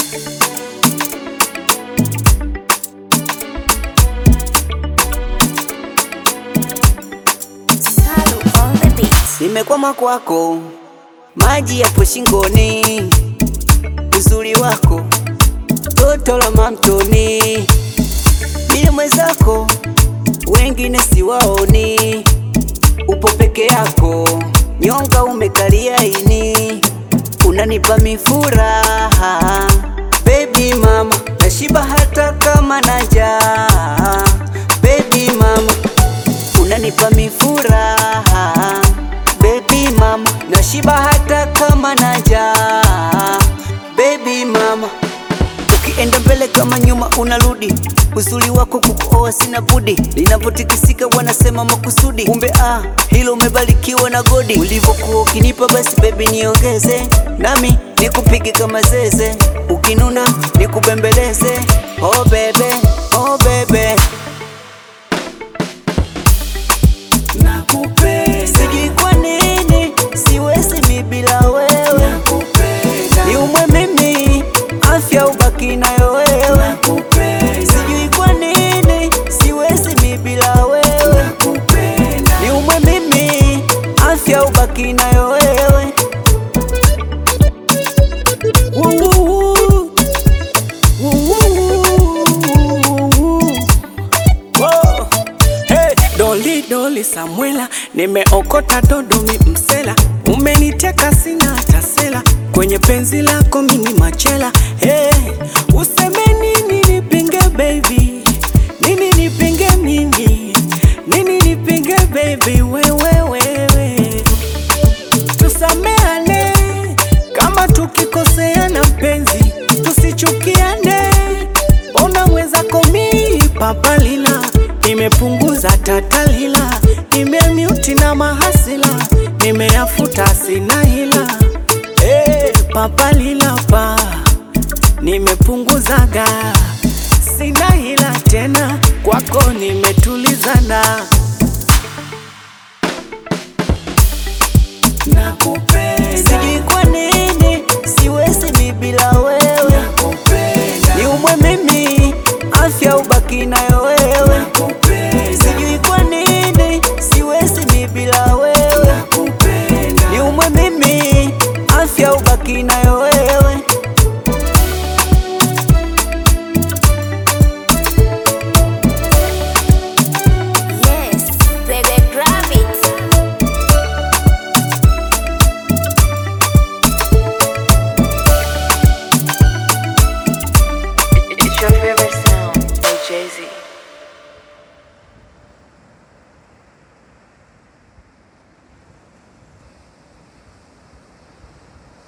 Salu on the beat. Nimekwama kwako, maji yapo shingoni, uzuri wako toto la mamtoni, mie mwenzako, wengine siwaoni, upo peke yako, nyonga umekalia ini, unanipa mifuraha baby mama, nashiba hata kama na njaa baby mama unanipa mifuraha baby mama, nashiba hata kama na njaa baby mama, ukienda mbele kama nyuma unarudi, uzuri wako kukuoa sina budi, linavyotikisika wanasema makusudi, kumbe ah, hilo umebarikiwa na godi, ulivyokuwa ukinipa basi baby niongeze, nami nikupige kama zeze, ukinuna nikubembeleze, oh bebe, oh bebe Sijui kwa nini siwezi mi bila wewe, niumwe mimi afya ubaki nayo wewe. Sijui kwa nini siwezi mi bila wewe, niumwe mimi afya ubaki nayo wewe. Woo-woo-woo. Woo-woo-woo. Whoa. Hey, doli doli Samuela, nimeokota dodomi msela, umeniteka sina hata sela, kwenye penzi lako mini machela. Hey, useme nini nipinge baby, nini nipinge mimi, nini nipinge baby, wewe wewe, tusameane kama tukikoseana mpenzi, tusichukiane. Ona mwenzako mi papalila, nimepunguza tatalila, nimemiuti na mahasila, nimeyafuta sina hila. Hey, papalila pa nimepunguzaga, sina hila tena, kwako nimetulizana. Nakupenda